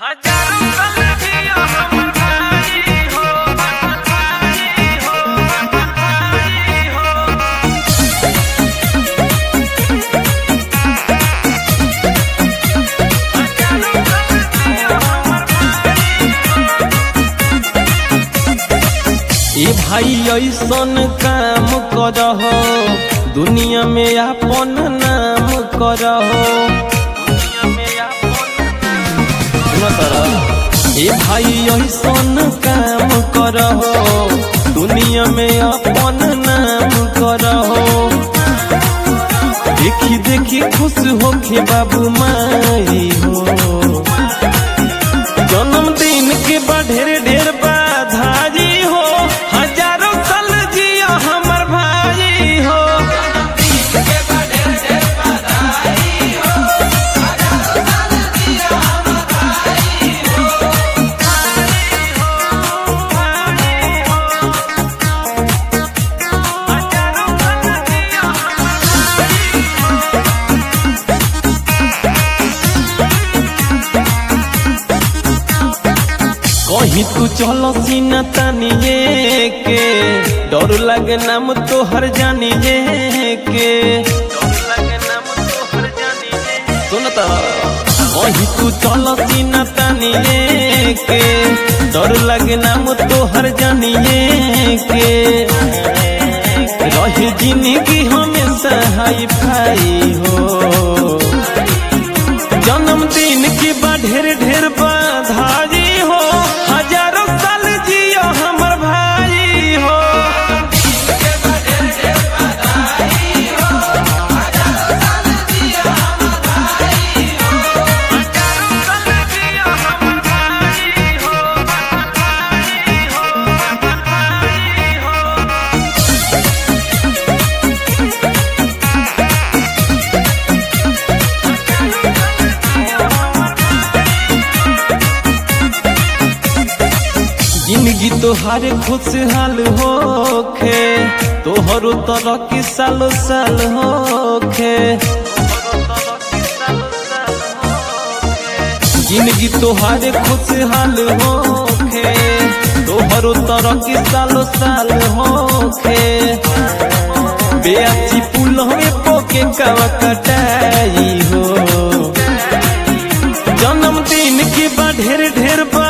हजारों कलगियों हमर भाई हो भाई हो भाई हो हजारों कलगियों हमर ए भाई ऐसन काम करहो दुनिया में अपन नाम करहो दुनिया में अपन सुनो तोरा। ए भाई ऐसन काम करहो दुनिया में अपन नाम करहो देखी देखी खुश होके बाबू माई हो जन्मदिन के बा ढेर ढेर बधाई हो हजारों साल जिया हमर भाई हो हजारों कलगियों हमर कहीं तू चलो सीना तानिए के डर लगे नाम तो हर जानिए के डर लगे नाम तोहर जानिए सुन तो कहीं तू चलो सीना तानिए के डर लगे नाम तो हर जानिए के रही जिंदगी हमेशा हाई फाई हो जन्मदिन की बा ढेर ढेर बधाई हो हजारों साल जियो हमर भाई हो हजारों कलगियों हमर भाई हो भाई हो भाई हो जिंदगी तोहार खुशहाल होखे तोहरो तरह के सालो साल होखे जिंदगी तोहार खुशहाल होखे तोहरो तरह के सालो साल होखे बेअची पुल हमें पोके कवा कटाई हो जन्मदिन के बा ढेर ढेर